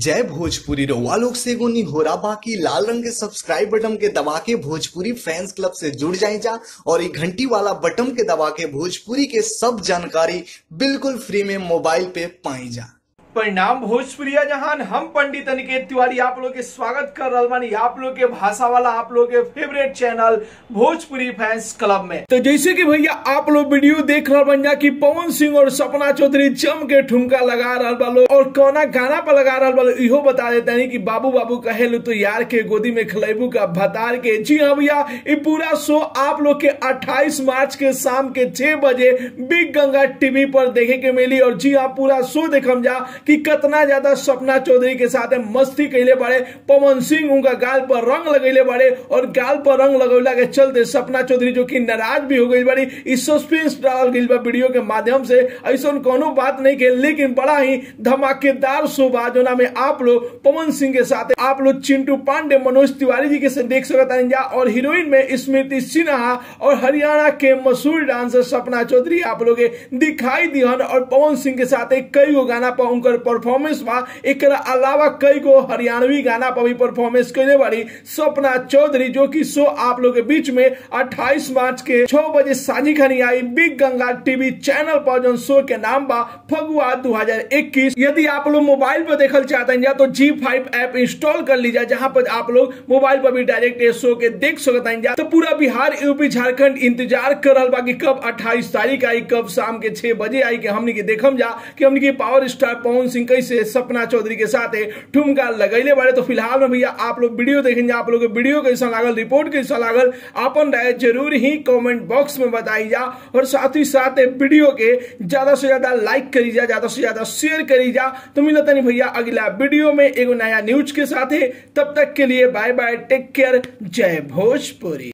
जय भोजपुरी रउआ लोग से एगो निहोरा बाकी लाल रंग के सब्सक्राइब बटन के दबा के भोजपुरी फैंस क्लब से जुड़ जाए जा और ये घंटी वाला बटन के दबा के भोजपुरी के सब जानकारी बिल्कुल फ्री में मोबाइल पे पाई जा परिणाम भोजपुरिया जहान हम पंडित अनिकेत तिवारी आप लोग के स्वागत कर रहा बानी आप लोग के भाषा वाला आप लोग के favourite channel Bhojpuri fans club में तो जैसे कि भैया आप लोग वीडियो देख रहा बन जा कि पवन सिंह और सपना चौधरी जम के ठुमका लगा रहा बालो और कौना गाना पर लगा रहा बालो इहो बता देते हैं कि बाबू बाबू कहे लो तो यार के गोदी में खलेबू का भतार के जी हाँ भैया ये पूरा शो आप लोग के 28 मार्च के शाम के 6 बजे बिग गंगा टीवी पर देखे के मिली और जी हाँ पूरा शो देखम जा कि कितना ज्यादा सपना चौधरी के साथ मस्ती कैले बारे पवन सिंह उनका गाल पर रंग लगैले बारे और गाल पर रंग लगौला के चलते सपना चौधरी जो कि नाराज भी हो गई बारी इस सस्पेंस डाल गई बा वीडियो के माध्यम से ऐसा कोनो बात नहीं के लेकिन बड़ा ही धमाकेदार शो बा जोना में आप लोग पवन सिंह के साथ आप लोग चिंटू पांडे मनोज तिवारी जी के से देख सकता जा और हीरोइन में स्मृति सिन्हा और हरियाणा के मशहूर डांसर सपना चौधरी आप लोग दिखाई दिहन और पवन सिंह के साथ कई गो गाना पर उनकर परफॉर्मेंस बा एक अलावा कई गो हरियाणवी गाना पर भी परफॉर्मेंस कैले बारी सपना चौधरी जो कि शो आप लोग के बीच में 28 मार्च के 6 बजे साझी खनी आई बिग गंगा टीवी चैनल पर जो शो के नाम बा फगुआ 2021 यदि आप लोग मोबाइल पर देखल चाहते हैं तो जी फाइव ऐप इंस्टॉल कर लीजिए जहां पर आप लोग मोबाइल पर भी डायरेक्ट ये शो के देख सकते हैं तो पूरा बिहार यूपी झारखंड इंतजार कर रहा बा कि कब 28 तारीख आई कब शाम के 6 बजे आई कि हमने के देखम जा कि हमने के पावर स्टार पवन सिंह कैसे सपना चौधरी के साथ ठुमका लगैले बारे तो फिलहाल में भैया आप लोग वीडियो देखेंगे आप लोग वीडियो कैसा लागल रिपोर्ट कैसा लागल अपन राय जरूर ही कमेंट बॉक्स में बताई जा और साथ ही साथ वीडियो के ज्यादा से ज्यादा लाइक करी जा ज्यादा से ज्यादा शेयर करी जा तो मिलता नहीं भैया अगला वीडियो में एगो नया न्यूज के साथ तब तक के लिए बाय बाय टेक केयर जय भोजपुरी